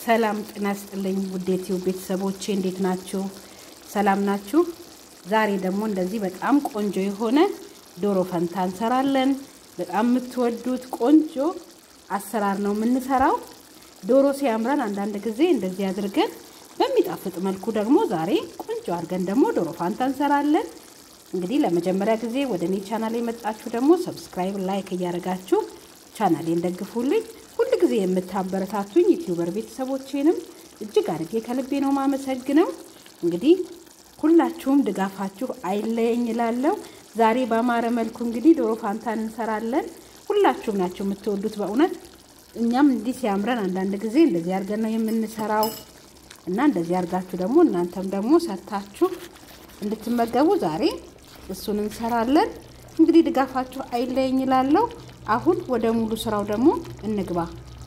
ሰላም ጤና ይስጥልኝ ውድ የዩቲዩብ ቤተሰቦቼ እንዴት ናችሁ? ሰላም ናችሁ? ዛሬ ደግሞ እንደዚህ በጣም ቆንጆ የሆነ ዶሮ ፈንታ እንሰራለን። በጣም የምትወዱት ቆንጆ አሰራር ነው የምንሰራው። ዶሮ ሲያምረን አንዳንድ ጊዜ እንደዚህ አድርገን በሚጣፍጥ መልኩ ደግሞ ዛሬ ቆንጆ አድርገን ደግሞ ዶሮ ፋንታ እንሰራለን። እንግዲህ ለመጀመሪያ ጊዜ ወደ እኔ ቻናል የመጣችሁ ደግሞ ሰብስክራይብ፣ ላይክ እያደረጋችሁ ቻናሌን ደግፉልኝ። ሁል ጊዜ የምታበረታቱኝ ዩቲዩበር ቤተሰቦቼንም እጅግ አድርጌ ከልቤ ነው ማመሰግነው። እንግዲህ ሁላችሁም ድጋፋችሁ አይለየኝ እላለሁ። ዛሬ በአማረ መልኩ እንግዲህ ዶሮ ፋንታን እንሰራለን። ሁላችሁም ናቸው የምትወዱት በእውነት እኛም እንዲህ ሲያምረን አንዳንድ ጊዜ እንደዚህ አድርገን ነው የምንሰራው እና እንደዚህ አድርጋችሁ ደግሞ እናንተም ደግሞ ሰርታችሁ እንድትመገቡ ዛሬ እሱን እንሰራለን። እንግዲህ ድጋፋችሁ አይለየኝ እላለሁ። አሁን ወደ ሙሉ ስራው ደግሞ እንግባ።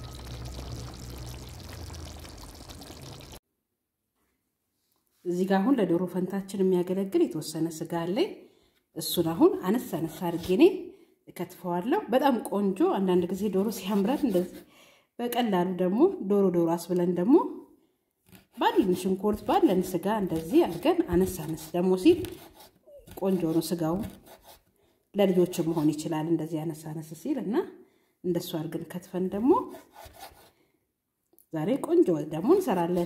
እዚህ ጋር አሁን ለዶሮ ፈንታችን የሚያገለግል የተወሰነ ስጋ አለኝ። እሱን አሁን አነስ አነስ አድርጌ እኔ እከትፈዋለሁ። በጣም ቆንጆ አንዳንድ ጊዜ ዶሮ ሲያምረን እንደዚህ በቀላሉ ደግሞ ዶሮ ዶሮ አስብለን ደግሞ ባለን ሽንኩርት ባለን ስጋ እንደዚህ አድርገን አነስ አነስ ደግሞ ሲል ቆንጆ ነው ስጋው ለልጆች መሆን ይችላል። እንደዚህ አነስ አነስ ሲል እና እንደሱ አድርገን ከትፈን ደግሞ ዛሬ ቆንጆ ደግሞ እንሰራለን።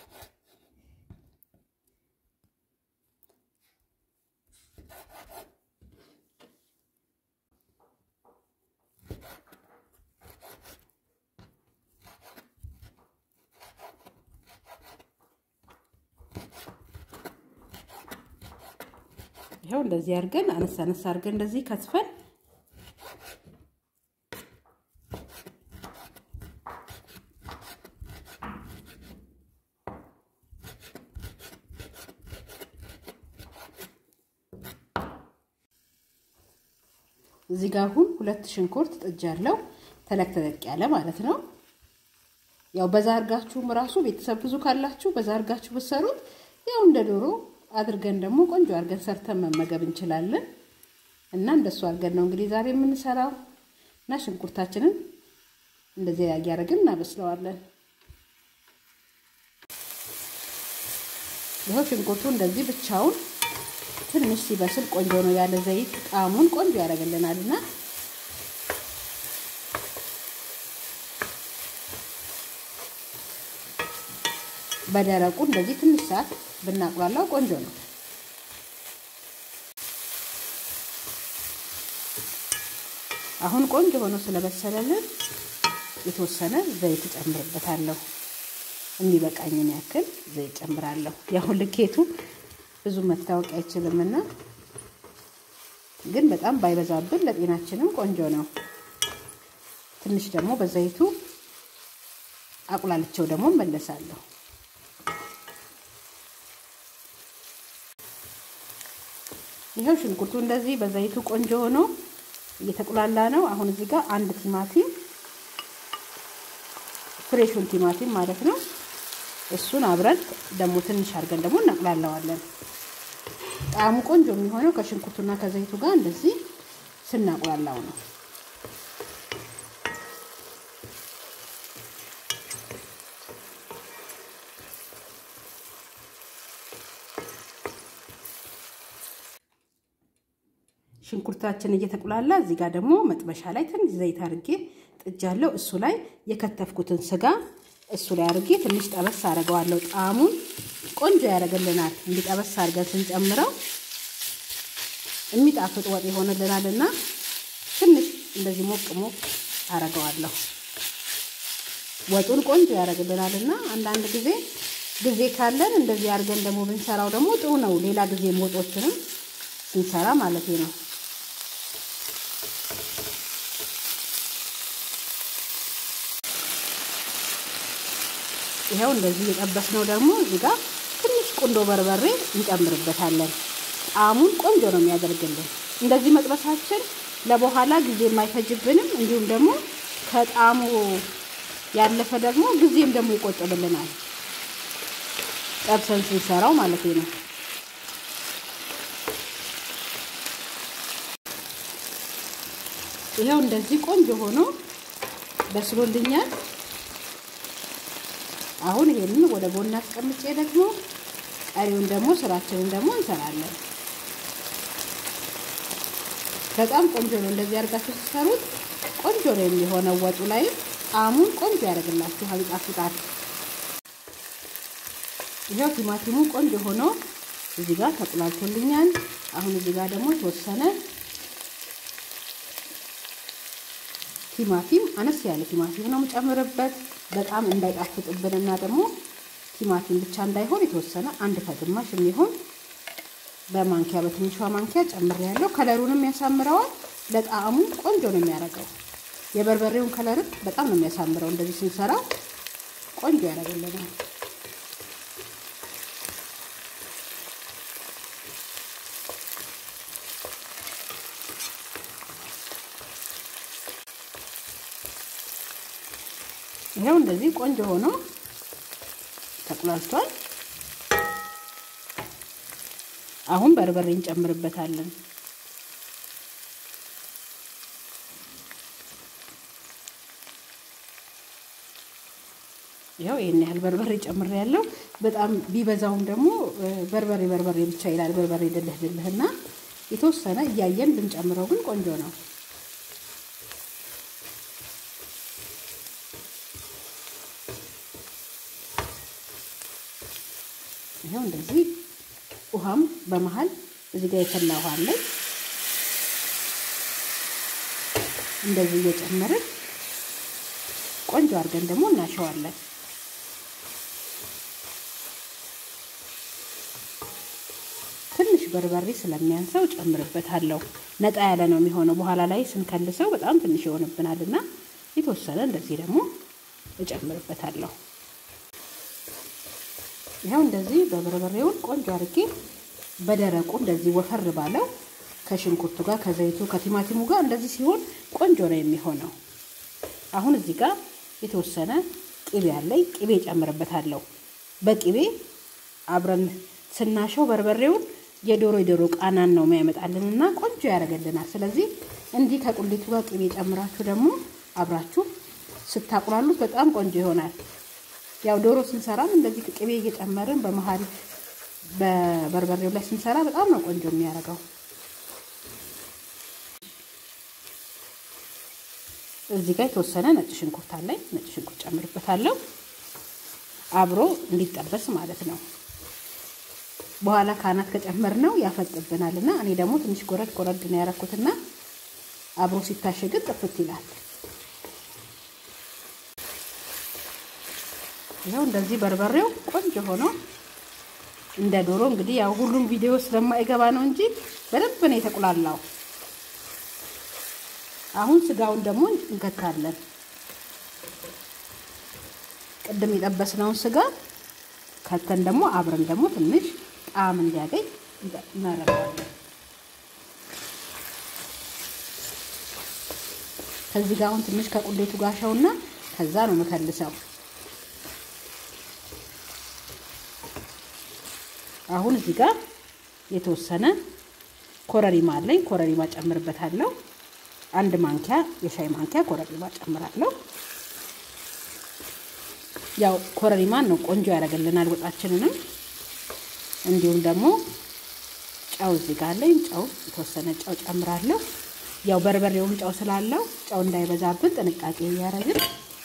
ይኸው እንደዚህ አድርገን አነስ አነስ አድርገን እንደዚህ ከትፈን እዚህ ጋር አሁን ሁለት ሽንኩርት ጥጃለሁ። ተለቅ ተለቅ ያለ ማለት ነው። ያው በዛ አድርጋችሁም ራሱ ቤተሰብ ብዙ ካላችሁ በዛ አድርጋችሁ ብትሰሩት ያው እንደ ዶሮ አድርገን ደግሞ ቆንጆ አድርገን ሰርተን መመገብ እንችላለን። እና እንደሱ አድርገን ነው እንግዲህ ዛሬ የምንሰራው እና ሽንኩርታችንን እንደዚህ እያደረግን እናበስለዋለን። ይኸው ሽንኩርቱ እንደዚህ ብቻውን ትንሽ ሲበስል ቆንጆ ነው። ያለ ዘይት ጣዕሙን ቆንጆ ያደርግልናል እና በደረቁ እንደዚህ ትንሽ ሰዓት ብናቁላላው ቆንጆ ነው። አሁን ቆንጆ ሆኖ ስለበሰለልን የተወሰነ ዘይት እጨምርበታለሁ። የሚበቃኝን ያክል ዘይት ጨምራለሁ። ያው ልኬቱ ብዙ መታወቅ አይችልምና ግን በጣም ባይበዛብን ለጤናችንም ቆንጆ ነው። ትንሽ ደግሞ በዘይቱ አቁላልቸው ደግሞ መለሳለሁ። ይኸው ሽንኩርቱ እንደዚህ በዘይቱ ቆንጆ ሆኖ እየተቁላላ ነው። አሁን እዚህ ጋር አንድ ቲማቲም ፍሬሹን ቲማቲም ማለት ነው። እሱን አብረን ደግሞ ትንሽ አድርገን ደግሞ እናቁላለዋለን። ጣዕሙ ቆንጆ የሚሆነው ከሽንኩርቱና ከዘይቱ ጋር እንደዚህ ስናቁላላው ነው። ሽንኩርታችን እየተቁላላ እዚህ ጋር ደግሞ መጥበሻ ላይ ትንሽ ዘይት አድርጌ ጥጃለሁ። እሱ ላይ የከተፍኩትን ስጋ እሱ ላይ አድርጌ ትንሽ ጠበስ አደርገዋለሁ። ጣዕሙን ቆንጆ ያደርግልናል። እንዲጠበስ አድርገን ስንጨምረው የሚጣፍጥ ወጥ ይሆንልናል እና ትንሽ እንደዚህ ሞቅ ሞቅ አደርገዋለሁ። ወጡን ቆንጆ ያደርግልናል እና አንዳንድ ጊዜ ጊዜ ካለን እንደዚህ አድርገን ደግሞ ብንሰራው ደግሞ ጥሩ ነው። ሌላ ጊዜ ወጦችንም ስንሰራ ማለት ነው። ይኸው እንደዚህ የጠበስነው ደግሞ እዚህ ጋር ትንሽ ቁንዶ በርበሬ እንጨምርበታለን። ጣዕሙን ቆንጆ ነው የሚያደርግልን። እንደዚህ መጥበሳችን ለበኋላ ጊዜ የማይፈጅብንም እንዲሁም ደግሞ ከጣዕሙ ያለፈ ደግሞ ጊዜም ደግሞ ይቆጥብልናል። ጠብሰን ስንሰራው ማለት ነው። ይኸው እንደዚህ ቆንጆ ሆኖ በስሎልኛል። አሁን ይሄንን ወደ ጎን አስቀምጬ ደግሞ ቀሪውን ደግሞ ስራችንን ደግሞ እንሰራለን። በጣም ቆንጆ ነው። እንደዚህ አድርጋችሁ ስትሰሩት ቆንጆ ነው የሚሆነው። ወጡ ላይም ጣዕሙን ቆንጆ ያደርግላችኋል፣ ይጣፍጣል። ይኸው ቲማቲሙ ቆንጆ ሆኖ እዚህ ጋር ተቁላልቶልኛል። አሁን እዚህ ጋር ደግሞ የተወሰነ ቲማቲም አነስ ያለ ቲማቲም ነው የምጨምርበት በጣም እንዳይጣፍጥብንና ደግሞ ቲማቲም ብቻ እንዳይሆን የተወሰነ አንድ ከግማሽ የሚሆን በማንኪያ በትንሿ ማንኪያ ጨምሬያለሁ። ከለሩንም ያሳምረዋል። ለጣዕሙ ቆንጆ ነው የሚያደርገው። የበርበሬውን ከለርም በጣም ነው የሚያሳምረው። እንደዚህ ስንሰራው ቆንጆ ያደርግልናል። ይኸው እንደዚህ ቆንጆ ሆኖ ተቁላልቷል። አሁን በርበሬ እንጨምርበታለን። ይኸው ይህን ያህል በርበሬ ጨምሬያለሁ። በጣም ቢበዛውም ደግሞ በርበሬ በርበሬ ብቻ ይላል። በርበሬ ድልህ ድልህና የተወሰነ እያየን ብንጨምረው ግን ቆንጆ ነው። ይኸው እንደዚህ ውሃም በመሀል እዚህ ጋር የፈላ ውሃ አለኝ። እንደዚህ እየጨመርን ቆንጆ አድርገን ደግሞ እናሸዋለን። ትንሽ በርበሬ ስለሚያንሰው ጨምርበታለሁ። ነጣ ያለ ነው የሚሆነው። በኋላ ላይ ስንከልሰው በጣም ትንሽ ይሆንብናል እና የተወሰነ እንደዚህ ደግሞ እጨምርበታለሁ። ይኸው እንደዚህ በበርበሬውን ቆንጆ አድርጌ በደረቁ እንደዚህ ወፈር ባለው ከሽንኩርቱ ጋር ከዘይቱ ከቲማቲሙ ጋር እንደዚህ ሲሆን ቆንጆ ነው የሚሆነው። አሁን እዚህ ጋር የተወሰነ ቅቤ አለኝ። ቅቤ ጨምርበታለሁ። በቅቤ አብረን ስናሸው በርበሬውን የዶሮ የዶሮ ቃናን ነው የሚያመጣልን እና ቆንጆ ያደርግልናል። ስለዚህ እንዲህ ከቁሌቱ ጋር ቅቤ ጨምራችሁ ደግሞ አብራችሁ ስታቁላሉት በጣም ቆንጆ ይሆናል። ያው ዶሮ ስንሰራም እንደዚህ ቅቤ እየጨመርን በመሀል በበርበሬው ላይ ስንሰራ በጣም ነው ቆንጆ የሚያደርገው። እዚህ ጋር የተወሰነ ነጭ ሽንኩርት አለኝ። ነጭ ሽንኩርት ጨምርበታለሁ አብሮ እንዲጠበስ ማለት ነው። በኋላ ካናት ከጨመር ነው ያፈጥብናል እና እኔ ደግሞ ትንሽ ጎረድ ጎረድ ነው ያደረኩትና አብሮ ሲታሸግን ጥፍት ይላል። ይኸው እንደዚህ በርበሬው ቆንጆ ሆኖ እንደ ዶሮ እንግዲህ ያው ሁሉም ቪዲዮ ስለማይገባ ነው እንጂ በደንብ ነው የተቁላላው። አሁን ስጋውን ደግሞ እንከታለን። ቅድም የጠበስነውን ስጋ ከተን ደግሞ አብረን ደግሞ ትንሽ ጣዕም እንዲያገኝ እናደርገዋለን። ከዚህ ጋር አሁን ትንሽ ከቁሌቱ ጋር ሸውና ከዛ ነው የምከልሰው። አሁን እዚህ ጋር የተወሰነ ኮረሪማ አለኝ። ኮረሪማ ጨምርበታለሁ። አንድ ማንኪያ የሻይ ማንኪያ ኮረሪማ ጨምራለሁ። ያው ኮረሪማን ነው ቆንጆ ያደርግልናል ወጣችንንም። እንዲሁም ደግሞ ጨው እዚህ ጋር አለኝ። ጨው የተወሰነ ጨው ጨምራለሁ። ያው በርበሬውም ጨው ስላለው ጨው እንዳይበዛብን ጥንቃቄ እያደረግን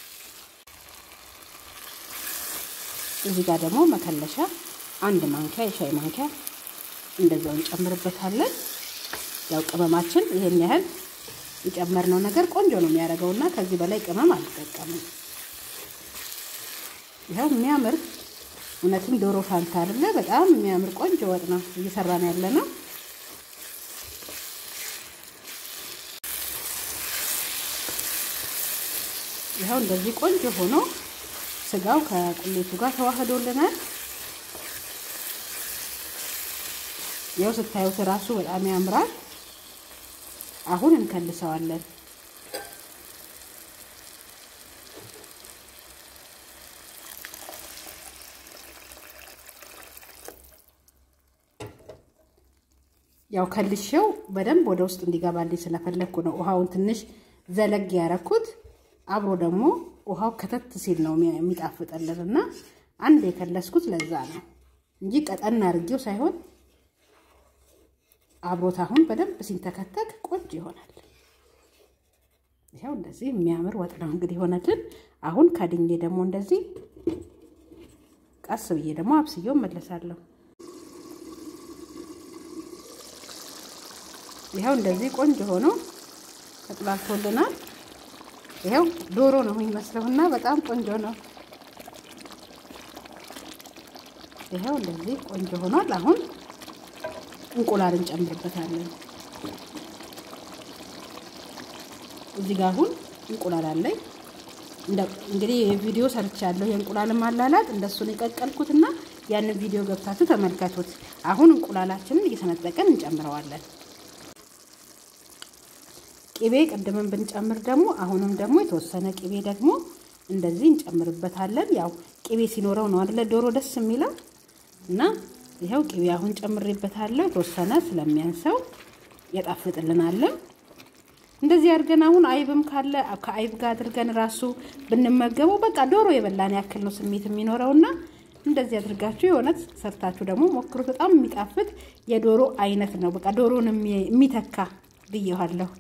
እዚህ ጋር ደግሞ መከለሻ አንድ ማንኪያ የሻይ ማንኪያ እንደዛው እንጨምርበታለን። ያው ቅመማችን ይሄን ያህል የጨመርነው ነገር ቆንጆ ነው የሚያደርገው እና ከዚህ በላይ ቅመም አልጠቀምም። ይኸው የሚያምር እውነትም ዶሮ ፋንታ አይደለ? በጣም የሚያምር ቆንጆ ወጥ ነው እየሰራን ያለ ነው። ይኸው እንደዚህ ቆንጆ ሆኖ ስጋው ከቁሌቱ ጋር ተዋህዶልናል። ያው ስታዩት እራሱ በጣም ያምራል። አሁን እንከልሰዋለን። ያው ከልሼው በደንብ ወደ ውስጥ እንዲገባልኝ ስለፈለግኩ ነው ውሃውን ትንሽ ዘለግ ያረኩት። አብሮ ደግሞ ውሃው ከተት ሲል ነው የሚጣፍጥልን እና አንድ የከለስኩት ለዛ ነው እንጂ ቀጠን አድርጌው ሳይሆን አብሮት አሁን በደንብ ሲንተከተክ ቆንጆ ይሆናል። ይኸው እንደዚህ የሚያምር ወጥ ነው እንግዲህ ሆነልን። አሁን ከድኜ ደግሞ እንደዚህ ቀስ ብዬ ደግሞ አብስዬው መለሳለሁ። ይኸው እንደዚህ ቆንጆ ሆኖ ተጥላልቶልናል። ይኸው ዶሮ ነው የሚመስለውና በጣም ቆንጆ ነው። ይኸው እንደዚህ ቆንጆ ሆኗል። አሁን እንቁላል እንጨምርበታለን። እዚህ ጋር አሁን እንቁላል አለኝ። እንግዲህ ቪዲዮ ሰርቻለሁ የእንቁላል ማላላጥ እንደሱን የቀቀልኩትና ያንን ቪዲዮ ገብታችሁ ተመልከቱት። አሁን እንቁላላችንን እየሰነጠቀን እንጨምረዋለን። ቅቤ ቅድምን ብንጨምር ደግሞ አሁንም ደግሞ የተወሰነ ቅቤ ደግሞ እንደዚህ እንጨምርበታለን። ያው ቅቤ ሲኖረው ነው አይደለ ዶሮ ደስ የሚለው እና ይኸው ቅቤ አሁን ጨምሬበታለሁ። የተወሰነ ስለሚያንሰው ያጣፍጥልናለን። እንደዚህ አድርገን አሁን አይብም ካለ ከአይብ ጋር አድርገን ራሱ ብንመገበው በቃ ዶሮ የበላን ያክል ነው ስሜት የሚኖረውና እንደዚህ አድርጋችሁ የእውነት ሰርታችሁ ደግሞ ሞክሩት። በጣም የሚጣፍጥ የዶሮ አይነት ነው። በቃ ዶሮን የሚተካ ብየዋለሁ።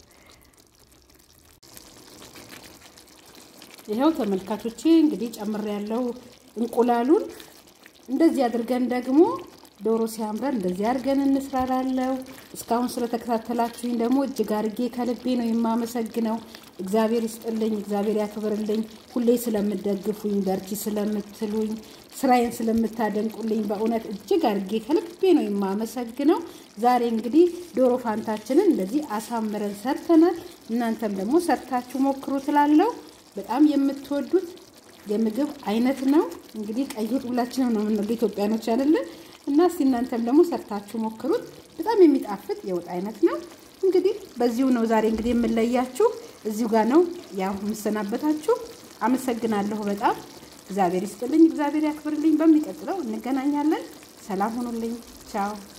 ይኸው ተመልካቾቼ እንግዲህ ጨምር ያለው እንቁላሉን እንደዚህ አድርገን ደግሞ ዶሮ ሲያምረን እንደዚህ አድርገን እንስራላለው። እስካሁን ስለተከታተላችሁኝ ደግሞ እጅግ አድርጌ ከልቤ ነው የማመሰግነው። እግዚአብሔር ይስጥልኝ፣ እግዚአብሔር ያክብርልኝ። ሁሌ ስለምደግፉኝ፣ በርቺ ስለምትሉኝ፣ ስራዬን ስለምታደንቁልኝ በእውነት እጅግ አድርጌ ከልቤ ነው የማመሰግነው። ዛሬ እንግዲህ ዶሮ ፋንታችንን እንደዚህ አሳምረን ሰርተናል። እናንተም ደግሞ ሰርታችሁ ሞክሩ ትላለው። በጣም የምትወዱት የምግብ አይነት ነው። እንግዲህ ቀይ ወጥ ሁላችንም ነው የምንወደው ኢትዮጵያኖች አይደለን? እና እስቲ እናንተም ደግሞ ሰርታችሁ ሞክሩት። በጣም የሚጣፍጥ የወጥ አይነት ነው። እንግዲህ በዚሁ ነው ዛሬ እንግዲህ የምለያችሁ። እዚሁ ጋር ነው ያው የምሰናበታችሁ። አመሰግናለሁ በጣም እግዚአብሔር ይስጥልኝ፣ እግዚአብሔር ያክብርልኝ። በሚቀጥለው እንገናኛለን። ሰላም ሁኑልኝ። ቻው